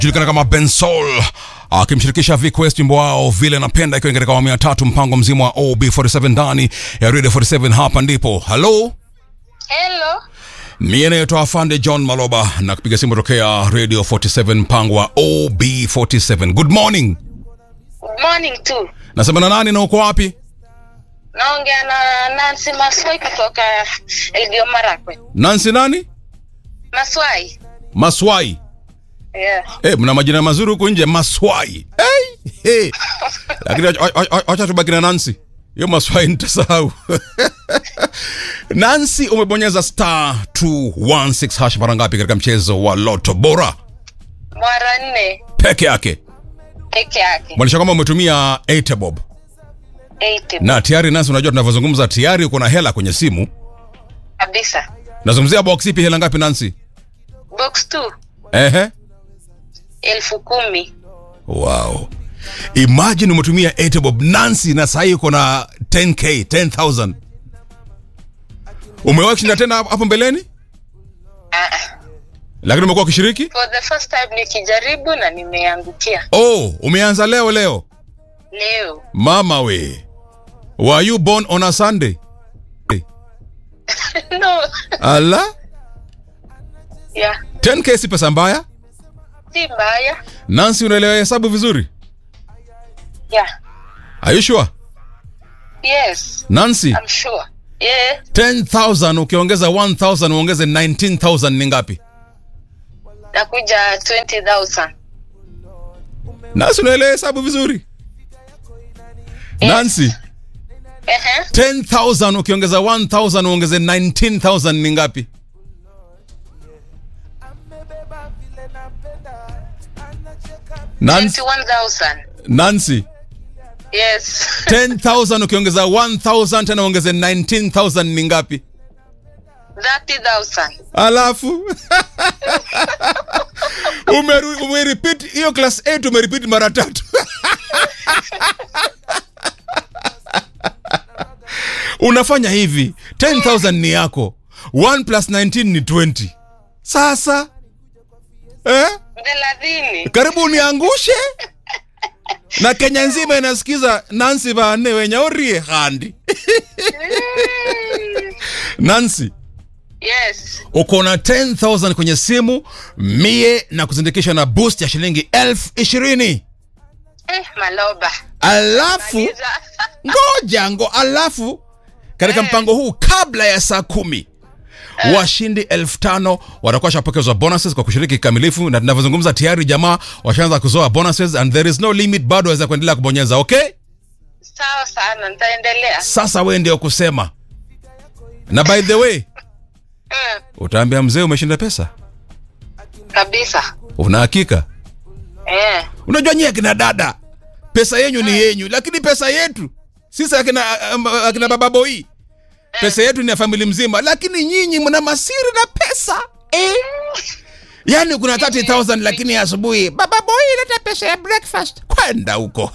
julikana kama Bensol akimshirikisha Viquest wimbo wao vile napenda, ikiwa katika awamu ya tatu mpango mzima wa OB47 ndani ya Radio 47. Hapa ndipo halo, Hello. mie naitwa Afande John Maloba na kupiga simu tokea Radio 47 mpango wa OB47. Good morning, Good morning tu. nasema na nani na uko wapi? Naongea na Nancy Maswai kutoka Elgeyo Marakwet. Nancy nani? Maswai. Maswai. Yeah. Eh, mna majina mazuri huku nje Maswai. Hey, hey. Lakini acha- acha- acha tubaki na Nancy. Hiyo Maswai nitasahau. Nancy umebonyeza star 216 hash mara ngapi katika mchezo wa Lotto Bora Mara nne peke yake? peke yake. Mwalisha kwamba umetumia 8 bob. 80 Na tayari Nancy, unajua tunavyozungumza tayari uko na hela kwenye simu. kabisa. Nazungumzia box ipi, hela ngapi Nancy? Box 2 Ehe. elfu kumi. Wow. Imagine umetumia 8 bob Nancy na sasa uko na 10k, 10000. Umewahi kushinda tena hapo hapo mbeleni? Ah, Lakini umekuwa ukishiriki? for the first time nikijaribu na nimeangukia Oh, umeanza leo leo. leo. Mama we. Were you born on a Sunday? no. Ala? Yeah. 10k si pesa mbaya? Si mbaya. Nancy unaelewa hesabu vizuri? Yeah. Are you sure? Yes. Nancy, I'm sure. Yeah. 10,000 ukiongeza 1,000 uongeze 19,000 ni ngapi? Nakuja 20,000. Nancy unaelewa hesabu vizuri? Nancy, Ehe. 10,000 ukiongeza 1,000 uongeze 19,000 ni ngapi? Nancy, 21,000. Nancy, Yes. 10,000 ukiongeza 1,000 tena uongeze 19,000 ni ngapi? 30,000. Alafu umeru- umerepeat hiyo class 8 umerepeat mara tatu. Unafanya hivi, 10,000 ni yako, 1 plus 19 ni 20. Sasa eh? thelathini. karibu uniangushe na Kenya nzima inasikiza Nancy Vane wenyaorie handi Nancy Yes. uko na 10000 kwenye simu mie na kuzindikisha na boost ya shilingi elfu ishirini Eh, Maloba. alafu Maliza. ngoja ngo alafu katika Eh. mpango huu kabla ya saa kumi washindi elfu tano watakuwa washapokezwa bonuses kwa kushiriki kikamilifu na tunavyozungumza tayari jamaa washaanza kuzoa bonuses and there is no limit bado waweza kuendelea kubonyeza okay Sawa sana, nitaendelea. sasa we ndio kusema na by the way Mm, utaambia mzee umeshinda pesa kabisa. una hakika Eh. unajua nyie akina dada pesa yenyu ni yenyu lakini pesa yetu sisi akina, um, akina baba boi pesa yetu ni ya famili mzima lakini nyinyi mna masiri na pesa eh? yaani kuna 30000 lakini asubuhi baba boi leta pesa ya breakfast kwenda huko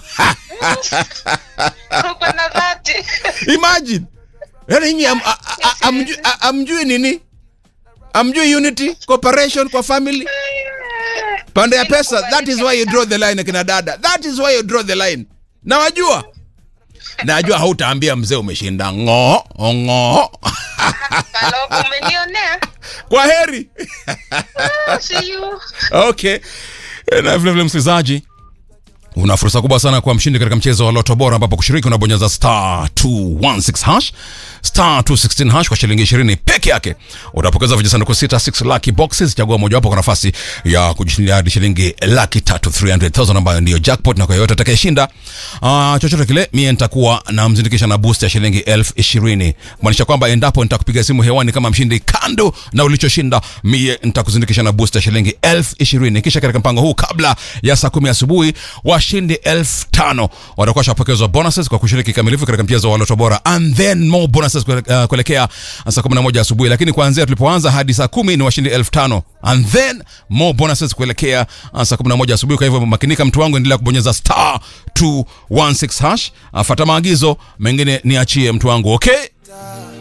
Uko na dhati. imagine yaani nyinyi am, a- a- a- amjui- a- amjui nini amjui unity cooperation kwa family pande ya pesa that is why you draw the line akina dada that is why you draw the line na wajua najua hautaambia mzee umeshinda ng'oo ng'oo Maloba, umenionea. kwa heri Oh, see you. okay na vilevile msikilizaji una fursa kubwa sana kuwa mshindi katika mchezo wa loto bora ambapo kushiriki unabonyeza star 216 hash star 216 hash kwa shilingi 20 peke yake utapokeza vijisanduku sita 6 lucky boxes chagua mojawapo kwa nafasi ya kujishindia hadi shilingi laki tatu 300000 ambayo ndiyo jackpot na kwa yoyote atakayeshinda uh, chochote kile mie nitakuwa namzindikisha na boost ya shilingi elfu ishirini kumaanisha kwamba endapo nitakupiga simu hewani kama mshindi kando na ulichoshinda mie nitakuzindikisha na boost ya shilingi elfu ishirini kisha katika mpango huu kabla ya saa kumi asubuhi washindi elfu tano watakuwa washapokezwa bonuses kwa kushiriki kikamilifu katika mchezo wa loto bora and then more bonuses kuele- uh, kuelekea saa kumi na moja asubuhi lakini kuanzia tulipoanza hadi saa kumi ni washindi elfu tano and then more bonuses kuelekea uh, saa kumi na moja asubuhi kwa hivyo makinika mtu wangu endelea kubonyeza star 216 hash uh, fata maagizo mengine niachie mtu wangu okay